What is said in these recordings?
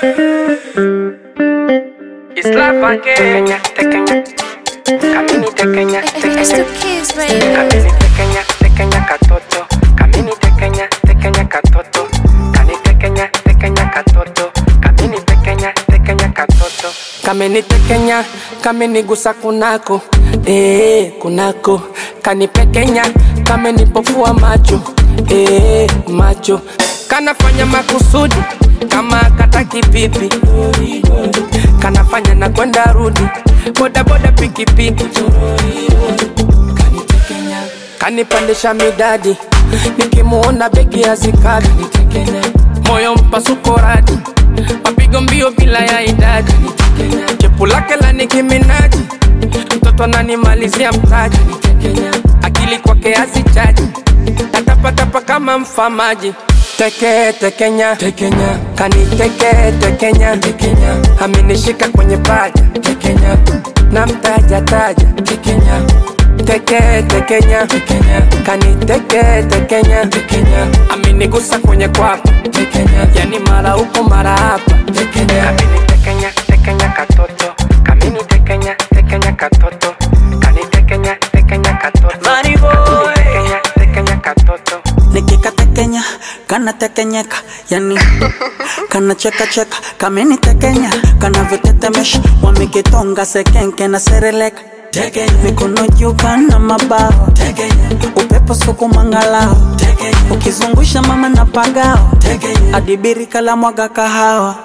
Islava Kenya, Kenya. Kamini tekenya, It's tekenya. the kids, baby. Kamini tekenya, tekenya katoto. Kamini tekenya, tekenya katoto. Kani tekenya, tekenya katoto. Kamini tekenya, tekenya katoto. Kamini tekenya, kamini gusa kunako. Eh, kunako. Kani pekenya, kamini pofua macho. Eh, macho. Kanafanya makusudi kama kataki pipi. Kanafanya na kwenda rudi. Boda boda pikipiki kanitekenya kanipandisha midadi nikimuona begi hazikadi moyo mpasuko radi mapigo mbio bila ya idadi chepu lake la nikiminaji mtoto ananimalizia mtaji akili kwake hazichaji natapatapa kama mfamaji teke tekenya tekenya kaniteke tekenya tekenya amenishika kwenye paja tekenya na mtaja taja tekenya teke tekenya tekenya kaniteke tekenya tekenya amenigusa kwenye kwapa tekenya yani mara huko mara hapa tekenya kamini tekenya tekenya katoto kamini tekenya tekenya katoto kanitekenya tekenya katoto Money boy. Kamini tekenya tekenya katoto nikikatekenya kanatekenyeka yani kanachekacheka kamenitekenya kanavyotetemesha wamekitonga sekenke na sereleka mikono juu kana mabao upepo sukumangalao ukizungusha mama na pagao adibirika la mwaga kahawa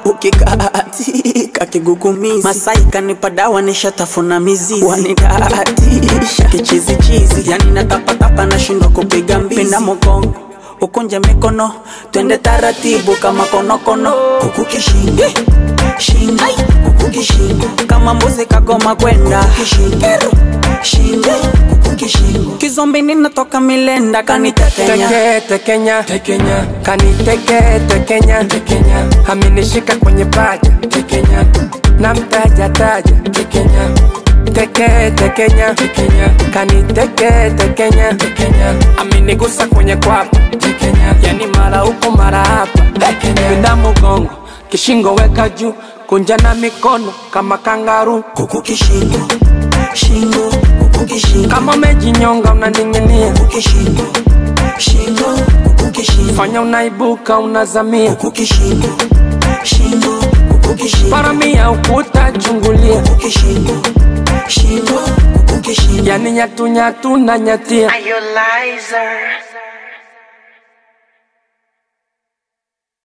ukikaatika kigugumizi masai kanipa dawa nishatafuna mizizi wanidaatisha kichizichizi yani natapatapa nashindwa kupiga mbizi pinda mogongo ukunje mikono twende taratibu kama konokono kuku kishingo shingo kuku kishingo kama mbuzi kagoma kwenda kishingo shingo kuku kishingo kizombi ninatoka milenda kanitekenya teke tekenya tekenya kaniteke tekenya tekenya amenishika kwenye paja tekenya na mtaja taja tekenya teke tekenya tekenya kaniteke tekenya tekenya amenigusa kwenye kwapa tekenya yani mara huko mara hapa pinda mugongo kishingo weka juu kunja na mikono kama kangaru kuku kishingo shingo kuku kishingo kama umejinyonga unaning'inia kuku kishingo shingo kuku kishingo fanya unaibuka unazamia kuku kishingo shingo kuku kishingo paramia ukuta chungulia kuku kishingo shingo kuku kishingo yani nyatunyatu na nyatia Are you liar?